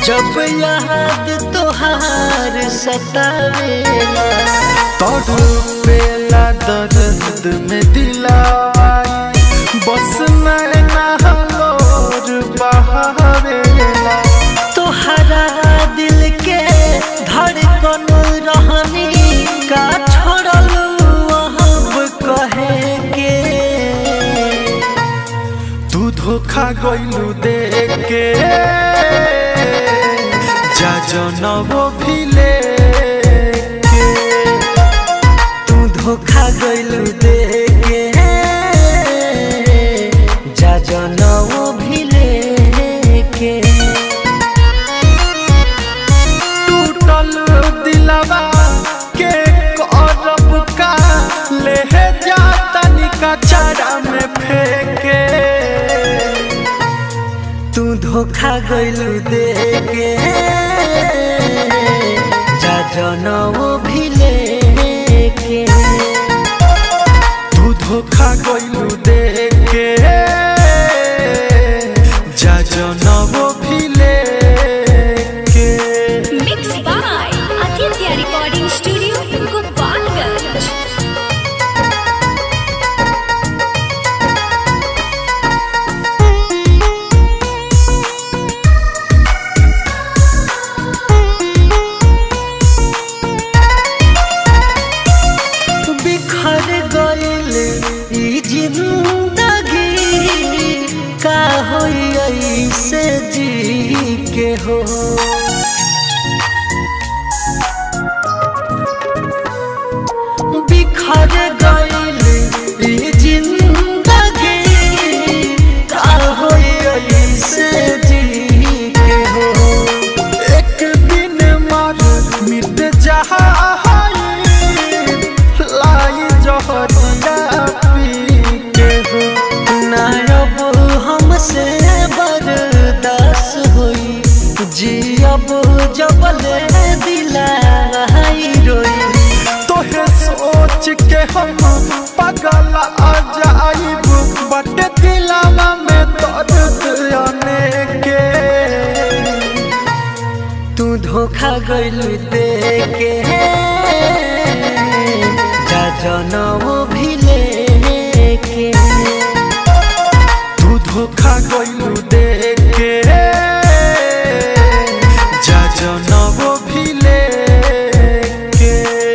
जब याद तोहार सतावेला तड़पेला दर्द में दिलावा बस नैना लोर बहावेला तोहरा दिल के धड़कन रहनी का छोड़ल वहाँ कहे के तू धोखा गइलू देख के जा जनबो भी लेके तू धोखा गइलू दे के जा जनऊ भी लेके टूटल दिलवा के करब का ले जा तनिका चारा में फेंके तू धोखा गइलू दे के जा जनऊ भी लेके तू धोखा गइलू देख के जा जनबो भी लेके Mixed by Aditya Recording Studio, Gopalganj. बिखर गइल ई जिंदगी का होई ऐसे जी के हो बिखर गइल ई जिंदगी का होई ऐसे जी के हो एक दिन मर मिट जहा लाई जहरिया पी के हो नायब हमसे बर्दास होई जियब जबले दिलाई रोई तोहे सोच के हम पगल आ जाइब बट दिलावा में दर्द आने के तू धोखा गइलू दे के जा जनऊ भी लेके तू धोखा गइलू देख के जा जनबो भी लेके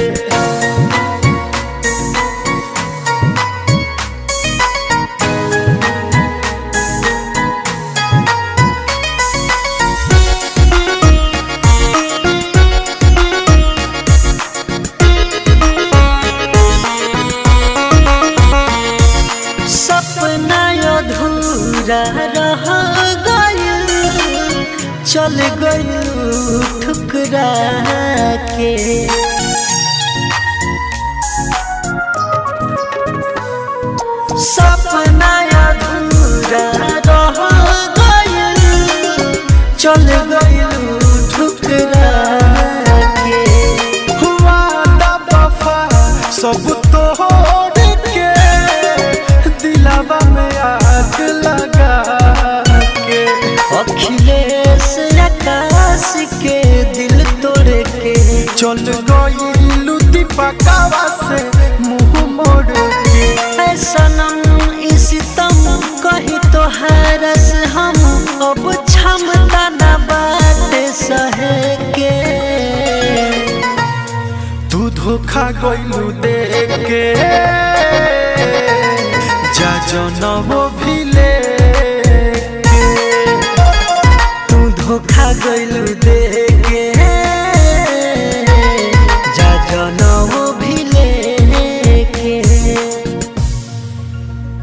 सपना अधूरा रह गइल चल गइल ठुकरा के सपना अधूरा रह गइल चल गइल ठुकरा के हुआ दा वफा सब तोड़ के दिलावा में आग लगा के अखिलेश आकाश के दिल तोड़ के चल गइलू दीपकावा से मुंह मोड़ के ऐ सनम इस तम कही तो हरस हम अब क्षमता न बात सहे के तू धोखा गइलू देख के जा जनबो